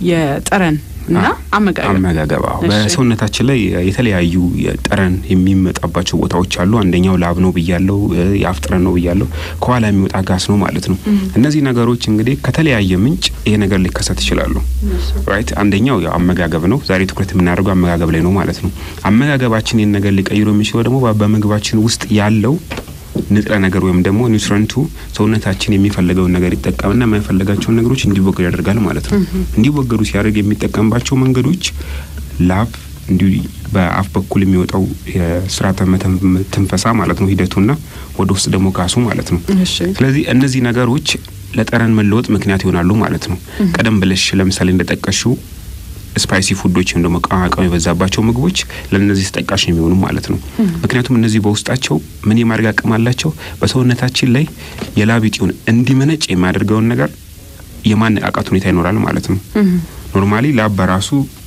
የጠረን እና አመጋገብ አመጋገብ አዎ። በሰውነታችን ላይ የተለያዩ ጠረን የሚመጣባቸው ቦታዎች አሉ። አንደኛው ላብ ነው ብያለው፣ የአፍ ጠረን ነው ብያለው፣ ከኋላ የሚወጣ ጋስ ነው ማለት ነው። እነዚህ ነገሮች እንግዲህ ከተለያየ ምንጭ ይሄ ነገር ሊከሰት ይችላሉ። ራይት አንደኛው ያው አመጋገብ ነው። ዛሬ ትኩረት የምናደርገው አመጋገብ ላይ ነው ማለት ነው። አመጋገባችን ይህን ነገር ሊቀይሩ የሚችለው ደግሞ በምግባችን ውስጥ ያለው ንጥረ ነገር ወይም ደግሞ ኒውትረንቱ ሰውነታችን የሚፈልገውን ነገር ይጠቀምና የማይፈልጋቸውን ነገሮች እንዲወገዱ ያደርጋል ማለት ነው። እንዲወገዱ ሲያደርግ የሚጠቀምባቸው መንገዶች ላብ፣ እንዲሁ በአፍ በኩል የሚወጣው የስርዓተ ትንፈሳ ማለት ነው ሂደቱና ወደ ውስጥ ደግሞ ጋሱ ማለት ነው። ስለዚህ እነዚህ ነገሮች ለጠረን መለወጥ ምክንያት ይሆናሉ ማለት ነው። ቀደም ብለሽ ለምሳሌ እንደጠቀሽው ስፓይሲ ፉዶች ወይም ደግሞ ቅመማ ቅመም የበዛባቸው ምግቦች ለእነዚህ ተጠቃሽ የሚሆኑ ማለት ነው። ምክንያቱም እነዚህ በውስጣቸው ምን የማድረግ አቅም አላቸው? በሰውነታችን ላይ የላብ እጢውን እንዲመነጭ የሚያደርገውን ነገር የማነቃቃት ሁኔታ ይኖራል ማለት ነው። ኖርማሊ ላብ በራሱ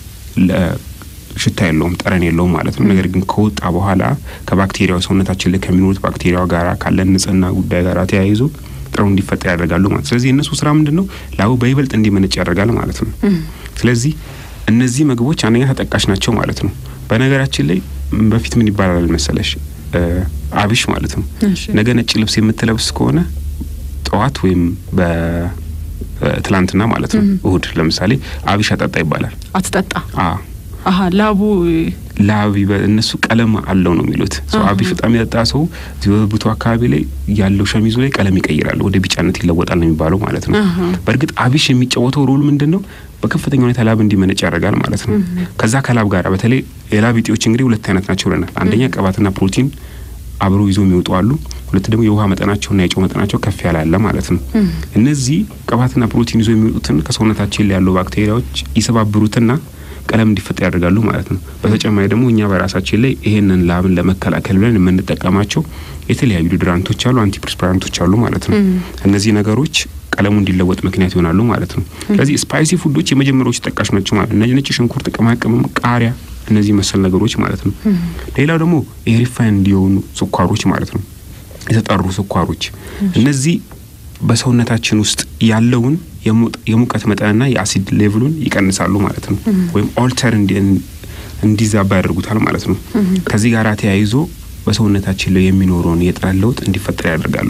ሽታ የለውም፣ ጠረን የለውም ማለት ነው። ነገር ግን ከወጣ በኋላ ከባክቴሪያው ሰውነታችን ላይ ከሚኖሩት ባክቴሪያው ጋር ካለን ንጽህና ጉዳይ ጋር ተያይዞ ጠረኑ እንዲፈጠር ያደርጋሉ ማለት ስለዚህ የእነሱ ስራ ምንድን ነው? ላቡ በይበልጥ እንዲመነጭ ያደርጋል ማለት ነው። ስለዚህ እነዚህ ምግቦች አንደኛ ተጠቃሽ ናቸው ማለት ነው። በነገራችን ላይ በፊት ምን ይባላል መሰለሽ አብሽ ማለት ነው። ነገ ነጭ ልብስ የምትለብስ ከሆነ ጠዋት ወይም በትላንትና ማለት ነው እሁድ ለምሳሌ አብሽ አጠጣ ይባላል። አትጠጣ አሀ ላቡ ላብ እነሱ ቀለም አለው ነው የሚሉት። ሰው አብሽ በጣም የጠጣ ሰው ብብቱ አካባቢ ላይ ያለው ሸሚዙ ላይ ቀለም ይቀይራል፣ ወደ ቢጫነት ይለወጣል ነው የሚባለው ማለት ነው። በእርግጥ አብሽ የሚጫወተው ሮል ምንድን ነው? በከፍተኛ ሁኔታ ላብ እንዲመነጭ ያደርጋል ማለት ነው። ከዛ ከላብ ጋር በተለይ የላብ እጢዎች እንግዲህ ሁለት አይነት ናቸው ብለናል። አንደኛ ቅባትና ፕሮቲን አብሮ ይዞ የሚወጡ አሉ። ሁለት ደግሞ የውሃ መጠናቸውና የጨው መጠናቸው ከፍ ያለ አለ ማለት ነው። እነዚህ ቅባትና ፕሮቲን ይዞ የሚወጡትን ከሰውነታችን ላይ ያሉ ባክቴሪያዎች ይሰባብሩትና ቀለም እንዲፈጠር ያደርጋሉ ማለት ነው። በተጨማሪ ደግሞ እኛ በራሳችን ላይ ይሄንን ላብን ለመከላከል ብለን የምንጠቀማቸው የተለያዩ ዲድራንቶች አሉ፣ አንቲፕሪስፓራንቶች አሉ ማለት ነው። እነዚህ ነገሮች ቀለሙ እንዲለወጥ ምክንያት ይሆናሉ ማለት ነው። ስለዚህ ስፓይሲ ፉዶች የመጀመሪያዎቹ ተጠቃሽ ናቸው ማለት ነው። ነጭ ሽንኩርት፣ ቅመማ ቅመም፣ ቃሪያ እነዚህ መሰል ነገሮች ማለት ነው። ሌላው ደግሞ የሪፋይንድ የሆኑ ስኳሮች ማለት ነው፣ የተጠሩ ስኳሮች እነዚህ በሰውነታችን ውስጥ ያለውን የሙቀት መጠንና የአሲድ ሌቭሉን ይቀንሳሉ ማለት ነው። ወይም ኦልተር እንዲዛባ ያደርጉታል ማለት ነው። ከዚህ ጋር ተያይዞ በሰውነታችን ላይ የሚኖረውን የጠረን ለውጥ እንዲፈጠር ያደርጋሉ።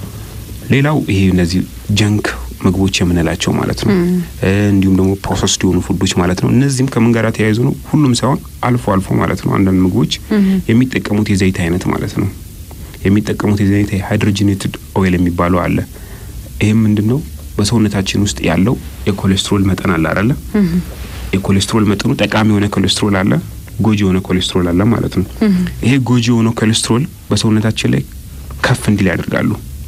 ሌላው ይሄ እነዚህ ጀንክ ምግቦች የምንላቸው ማለት ነው። እንዲሁም ደግሞ ፕሮሰስድ የሆኑ ፉዶች ማለት ነው። እነዚህም ከምን ጋር ተያይዞ ነው? ሁሉም ሳይሆን አልፎ አልፎ ማለት ነው። አንዳንድ ምግቦች የሚጠቀሙት የዘይት አይነት ማለት ነው። የሚጠቀሙት የዘይት ሃይድሮጂኔትድ ኦይል የሚባለው አለ። ይህም ምንድን ነው? በሰውነታችን ውስጥ ያለው የኮሌስትሮል መጠን አለ አይደለ? የኮሌስትሮል መጠኑ ጠቃሚ የሆነ ኮሌስትሮል አለ፣ ጎጂ የሆነ ኮሌስትሮል አለ ማለት ነው። ይሄ ጎጂ የሆነው ኮሌስትሮል በሰውነታችን ላይ ከፍ እንዲል ያደርጋሉ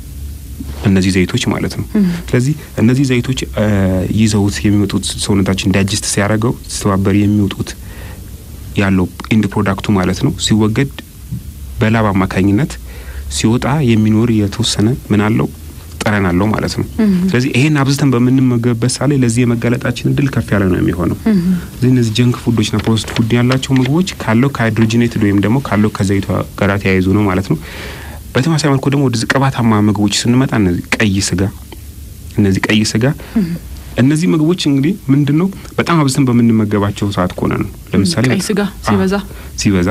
እነዚህ ዘይቶች ማለት ነው። ስለዚህ እነዚህ ዘይቶች ይዘውት የሚወጡት ሰውነታችን ዳይጀስት ሲያደርገው ሲተባበር የሚወጡት ያለው ኢንድ ፕሮዳክቱ ማለት ነው ሲወገድ በላብ አማካኝነት ሲወጣ የሚኖር የተወሰነ ምን አለው ጠረን አለው ማለት ነው። ስለዚህ ይሄን አብዝተን በምንመገብበት ሳ ላይ ለዚህ የመጋለጣችን እድል ከፍ ያለ ነው የሚሆነው። እዚህ እነዚህ ጀንክ ፉዶችና ፕሮሰስድ ፉድ ያላቸው ምግቦች ካለው ከሃይድሮጂኔትድ ወይም ደግሞ ካለው ከዘይቷ ጋር ተያይዞ ነው ማለት ነው። በተመሳሳይ መልኩ ደግሞ ወደ ቅባታማ ምግቦች ስንመጣ እነዚህ ቀይ ስጋ እነዚህ ቀይ ስጋ እነዚህ ምግቦች እንግዲህ ምንድን ነው በጣም አብዝተን በምንመገባቸው ሰዓት ከሆነ ነው። ለምሳሌ ቀይ ስጋ ሲበዛ ሲበዛ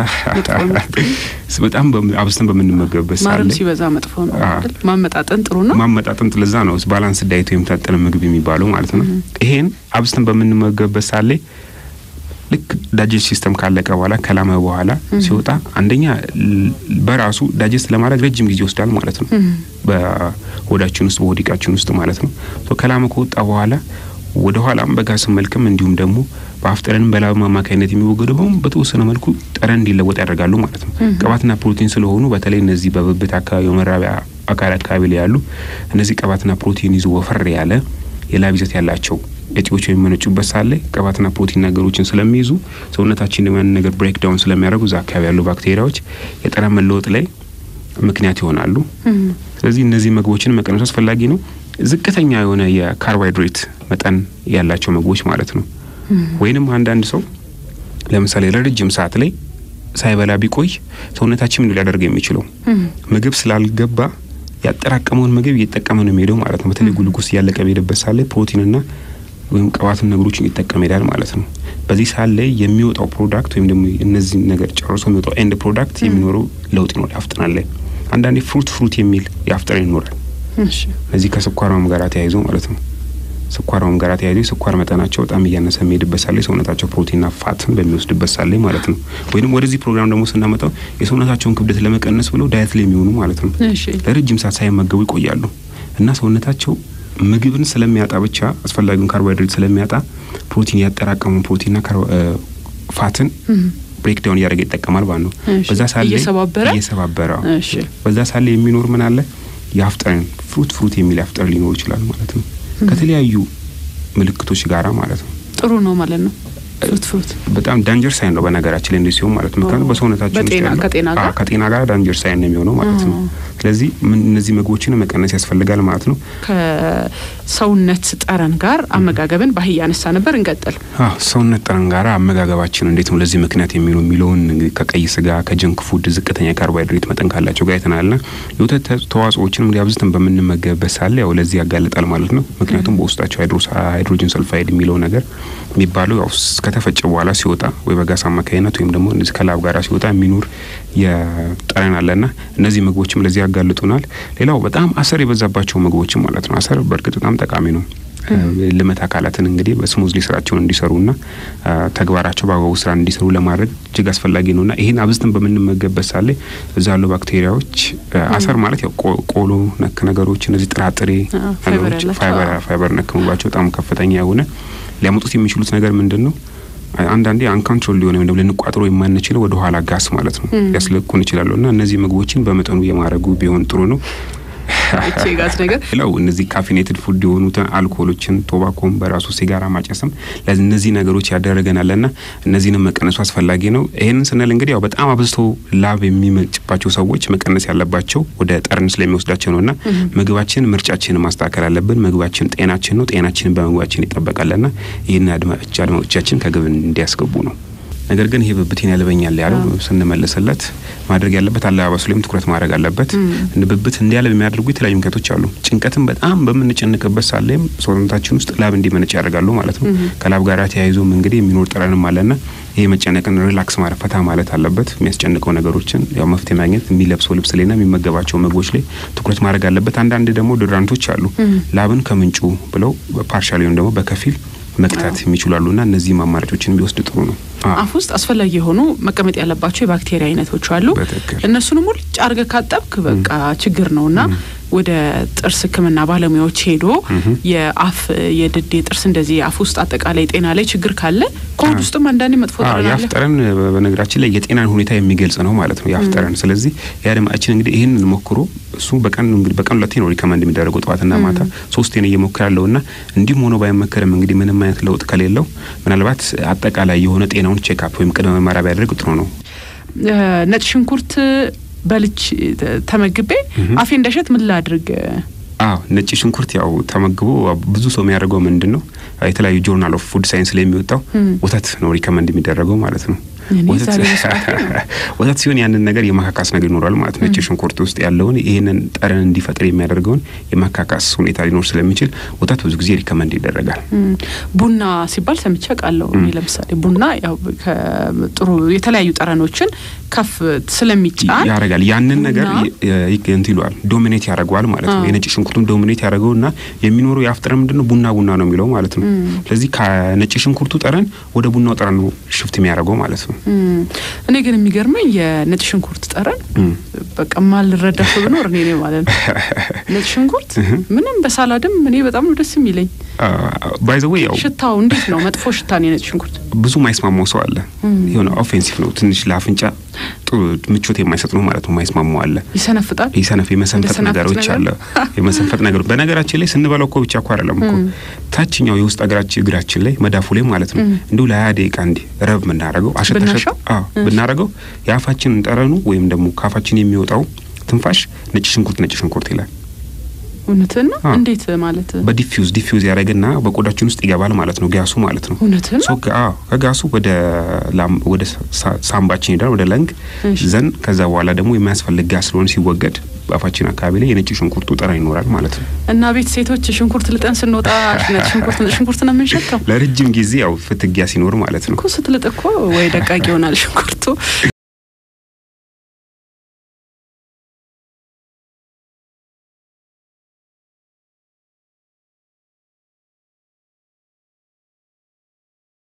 በጣም አብዝተን በምንመገብበት ሰዓት ማርም ላይ ሲበዛ መጥፎ ነው አይደል? ማመጣጠን ጥሩ ነው። ማመጣጠን ለዛ ነው ባላንስ ዳይት ወይም የተመጣጠነ ምግብ የሚባለው ማለት ነው። ይሄን አብዝተን በምንመገብበት ሰዓት ላይ ልክ ዳጀስት ሲስተም ካለቀ በኋላ ከላመ በኋላ ሲወጣ አንደኛ በራሱ ዳጀስት ለማድረግ ረጅም ጊዜ ይወስዳል ማለት ነው። በሆዳችን ውስጥ በሆዲቃችን ውስጥ ማለት ነው። ከላመ ከወጣ በኋላ ወደ ኋላም በጋስ መልክም እንዲሁም ደግሞ በአፍጠረንም በላብ አማካኝነት የሚወገደው በሙሉ በተወሰነ መልኩ ጠረን እንዲለወጥ ያደርጋሉ ማለት ነው። ቅባትና ፕሮቲን ስለሆኑ በተለይ እነዚህ በብብት አካባቢ በመራቢያ አካል አካባቢ ላይ ያሉ እነዚህ ቅባትና ፕሮቲን ይዞ ወፈር ያለ የላብ ይዘት ያላቸው እጢዎች የሚመነጩበት ሳለ ቅባትና ፕሮቲን ነገሮችን ስለሚይዙ ሰውነታችን ደግሞ ያንን ነገር ብሬክ ዳውን ስለሚያደርጉ እዛ አካባቢ ያሉ ባክቴሪያዎች የጠረን መለወጥ ላይ ምክንያት ይሆናሉ። ስለዚህ እነዚህ ምግቦችን መቀነሱ አስፈላጊ ነው። ዝቅተኛ የሆነ የካርቦሃይድሬት መጠን ያላቸው ምግቦች ማለት ነው። ወይንም አንዳንድ ሰው ለምሳሌ ለረጅም ሰዓት ላይ ሳይበላ ቢቆይ ሰውነታችን ምን ሊያደርግ የሚችለው ምግብ ስላልገባ ያጠራቀመውን ምግብ እየተጠቀመ ነው የሚሄደው ማለት ነው። በተለይ ጉልጉስ እያለቀ በሄደበት ሳለ ፕሮቲንና ወይም ቅባትን ነገሮችን ይጠቀም ሄዳል ማለት ነው። በዚህ ሰዓት ላይ የሚወጣው ፕሮዳክት ወይም ደግሞ እነዚህ ነገር ጨርሶ የሚወጣው ኤንድ ፕሮዳክት የሚኖረው ለውጥ ይኖራል። ያፍጥናል ላይ አንዳንዴ ፍሩት ፍሩት የሚል ያፍጥረን ይኖራል። እዚህ ከስኳር ህመም ጋር ተያይዞ ማለት ነው። ስኳር ህመም ጋር ተያይዞ የስኳር መጠናቸው በጣም እያነሰ የሚሄድበት ሳለ ሰውነታቸው ፕሮቲንና ፋትን በሚወስድበት ሳለ ማለት ነው። ወይም ወደዚህ ፕሮግራም ደግሞ ስናመጣው የሰውነታቸውን ክብደት ለመቀነስ ብለው ዳየት ላይ የሚሆኑ ማለት ነው ለረጅም ሰዓት ሳይመገቡ ይቆያሉ እና ሰውነታቸው ምግብን ስለሚያጣ ብቻ አስፈላጊውን ካርቦሃይድሬት ስለሚያጣ ፕሮቲን ያጠራቀሙ ፕሮቲንና ፋትን ብሬክዳውን እያደረገ ይጠቀማል ማለት ነው። በዛ ሳለ እየሰባበረ በዛ ሳለ የሚኖር ምን አለ የአፍጠርን ፍሩት ፍሩት የሚል አፍጠር ሊኖር ይችላል ማለት ነው። ከተለያዩ ምልክቶች ጋራ ማለት ነው። ጥሩ ነው ማለት ነው። ፍሩት ፍሩት በጣም ዳንጀር ሳይን ነው በነገራችን ላይ እንዲህ ሲሆን ማለት ነው። ምክንያቱም በሰውነታችን ከጤና ጋር ዳንጀር ሳይን ነው የሚሆነው ማለት ነው። ስለዚህ እነዚህ ምግቦችን መቀነስ ያስፈልጋል ማለት ነው። ከሰውነት ጠረን ጋር አመጋገብን ባህል ያነሳ ነበር። እንቀጥል። ሰውነት ጠረን ጋር አመጋገባችን እንዴት ነው ለዚህ ምክንያት የሚሆኑ የሚለውን ከቀይ ስጋ ከጀንክ ፉድ ዝቅተኛ ካርቦሃይድሬት መጠን ካላቸው ጋር አይተናልና የወተት ተዋጽኦዎችን እንግዲህ አብዝተን በምንመገብበት ሳለ ያው ለዚህ ያጋልጣል ማለት ነው። ምክንያቱም በውስጣቸው ሃይድሮጅን ሰልፋይድ የሚለው ነገር የሚባለው ያው ከተፈጨ በኋላ ሲወጣ ወይ በጋስ አማካኝነት ወይም ደግሞ እንደዚህ ከላብ ጋር ሲወጣ የሚኖር የጠረን አለና እነዚህ ምግቦችም ለዚህ ያጋልጡናል። ሌላው በጣም አሰር የበዛባቸው ምግቦችም ማለት ነው። አሰር በእርግጥ በጣም ጠቃሚ ነው። ልመት አካላትን እንግዲህ በስሙዝሊ ስራቸውን እንዲሰሩና ተግባራቸው በአግባቡ ስራ እንዲሰሩ ለማድረግ እጅግ አስፈላጊ ነውና ይህን አብዝተን በምንመገብበት ሳለ እዛ ያሉ ባክቴሪያዎች አሰር ማለት ያው ቆሎ ነክ ነገሮች እነዚህ ጥራጥሬ ነገሮች ፋይበር ነክ ምግባቸው በጣም ከፍተኛ የሆነ ሊያመጡት የሚችሉት ነገር ምንድን ነው? አንዳንዴ አንካንትሮል ሊሆነ ወይም ደግሞ ልንቋጥሮ የማንችለው ወደ ኋላ ጋስ ማለት ነው ሊያስለቁን ይችላሉ። እና እነዚህ ምግቦችን በመጠኑ የማድረጉ ቢሆን ጥሩ ነው። ጋዝ ነገር ሌላው እነዚህ ካፊኔትድ ፉድ የሆኑትን አልኮሎችን፣ ቶባኮም በራሱ ሲጋራ ማጨስም እነዚህ ነገሮች ያደረገናልና እነዚህንም መቀነሱ አስፈላጊ ነው። ይህንን ስንል እንግዲህ ያው በጣም አብዝቶ ላብ የሚመጭባቸው ሰዎች መቀነስ ያለባቸው ወደ ጠርን ስለሚወስዳቸው ነው እና ምግባችን ምርጫችን ማስተካከል አለብን። ምግባችን ጤናችን ነው። ጤናችንን በምግባችን ይጠበቃልና ይህን አድማጮቻችን ከግብ እንዲያስገቡ ነው። ነገር ግን ይሄ ብብቴን ያልበኛል ያለው ስንመለስለት ማድረግ ያለበት አለባበሱ ላይም ትኩረት ማድረግ አለበት። ብብት እንዲያለብ የሚያደርጉ የተለያዩ ምክንያቶች አሉ። ጭንቀትን በጣም በምንጨንቅበት ሳለም ሰውነታችን ውስጥ ላብ እንዲመነጭ ያደርጋሉ ማለት ነው። ከላብ ጋር ተያይዞም እንግዲህ የሚኖር ጠረንም አለና ይሄ መጨነቅን ሪላክስ ማድረግ ፈታ ማለት አለበት። የሚያስጨንቀው ነገሮችን ያው መፍትሄ ማግኘት የሚለብሰው ልብስ ላይና የሚመገባቸው ምግቦች ላይ ትኩረት ማድረግ አለበት። አንዳንድ ደግሞ ዶድራንቶች አሉ ላብን ከምንጩ ብለው ፓርሻል ወይም ደግሞ በከፊል መቅታት የሚችሉ አሉና እነዚህም አማራጮችን ቢወስድ ጥሩ ነው። አፍ ውስጥ አስፈላጊ የሆኑ መቀመጥ ያለባቸው የባክቴሪያ አይነቶች አሉ። እነሱንም ሙልጭ አርገህ ካጠብክ በቃ ችግር ነውና ወደ ጥርስ ሕክምና ባለሙያዎች ሄዶ የአፍ የድድ የጥርስ እንደዚህ የአፍ ውስጥ አጠቃላይ ጤና ላይ ችግር ካለ ከሆድ ውስጥም አንዳንዴ መጥፎ ጠረን የአፍ ጠረን በነገራችን ላይ የጤናን ሁኔታ የሚገልጽ ነው ማለት ነው የአፍ ጠረን። ስለዚህ የአድማችን እንግዲህ ይህን ሞክሮ እሱ በቀን እንግዲህ በቀን ሁለቴ ነው ሪከመንድ የሚደረገው ጠዋትና ማታ ሶስቴ ነው እየሞከረ ያለው እና እንዲሁም ሆኖ ባይመከርም እንግዲህ ምንም አይነት ለውጥ ከሌለው ምናልባት አጠቃላይ የሆነ ጤናውን ቼክአፕ ወይም ቅድመ ምርመራ ቢያደርግ ጥሩ ነው። ነጭ ሽንኩርት በልች ተመግቤ አፌ እንደሸት ምን ላድርግ? አዎ ነጭ ሽንኩርት ያው ተመግቦ ብዙ ሰው የሚያደርገው ምንድን ነው የተለያዩ ጆርናል ኦፍ ፉድ ሳይንስ ላይ የሚወጣው ወተት ነው ሪከመንድ የሚደረገው ማለት ነው። ወተት ሲሆን ያንን ነገር የማካካስ ነገር ይኖራል ማለት ነው። ነጭ ሽንኩርት ውስጥ ያለውን ይህንን ጠረን እንዲፈጥር የሚያደርገውን የማካካስ ሁኔታ ሊኖር ስለሚችል ወተት ብዙ ጊዜ ሪከመንድ ይደረጋል። ቡና ሲባል ሰምቼ ቃለው። ለምሳሌ ቡና ያው ጥሩ የተለያዩ ጠረኖችን ከፍ ስለሚጫን ያደርጋል። ያንን ነገር እንት ይለዋል ዶሚኔት ያደርገዋል ማለት ነው። የነጭ ሽንኩርቱን ዶሚኔት ያደርገው እና የሚኖረው የአፍ ጠረን ምንድን ነው? ቡና ቡና ነው የሚለው ማለት ነው። ስለዚህ ከነጭ ሽንኩርቱ ጠረን ወደ ቡናው ጠረን ነው ሽፍት የሚያደርገው ማለት ነው። እኔ ግን የሚገርመኝ የነጭ ሽንኩርት ጠረን በቃ ማልረዳ ሰው ብኖር እኔ ነኝ ማለት ነው። ነጭ ሽንኩርት ምንም በሳላድም እኔ በጣም ነው ደስ የሚለኝ። ባይዘዌ ያው ሽታው እንዴት ነው? መጥፎ ሽታ ነው የነጭ ሽንኩርት። ብዙ ማይስማማው ሰው አለ። የሆነ ኦፌንሲቭ ነው ትንሽ ለአፍንጫ ጥሩ ምቾት የማይሰጥ ነው ማለት ነው። ማይስማማው አለ። ይሰነፍጣል። ይሰነፍ የመሰንፈጥ ነገሮች አለ። የመሰንፈጥ ነገሮች በነገራችን ላይ ስንበላው እኮ ብቻ እኮ አይደለም እኮ ታችኛው የውስጥ እግራችን እግራችን ላይ መዳፉ ላይ ማለት ነው እንዲሁ ለሀያ ደቂቃ እንዲህ ረብ የምናደርገው አሸተሸት ብናደርገው የአፋችንን ጠረኑ ወይም ደግሞ ከአፋችን የሚወጣው ትንፋሽ ነጭ ሽንኩርት ነጭ ሽንኩርት ይላል። እውነትን ነው። እንዴት ማለት? በዲፊውዝ ዲፊውዝ ያደረግና በቆዳችን ውስጥ ይገባል ማለት ነው ጋሱ ማለት ነው። እውነትን ነው። ከጋሱ ወደ ወደ ሳምባችን ይሄዳል ወደ ለንግ ዘን ከዛ በኋላ ደግሞ የሚያስፈልግ ጋስ ስለሆነ ሲወገድ በአፋችን አካባቢ ላይ የነጭ ሽንኩርቱ ጠረን ይኖራል ማለት ነው። እና ቤት ሴቶች ሽንኩርት ልጠን ስንወጣ ሽንኩርት ሽንኩርት ነው የምንሸተው ለረጅም ጊዜ ያው ፍትጊያ ሲኖር ማለት ነው እኮ ስትልጥ እኮ ወይ ደቃቅ ይሆናል ሽንኩርቱ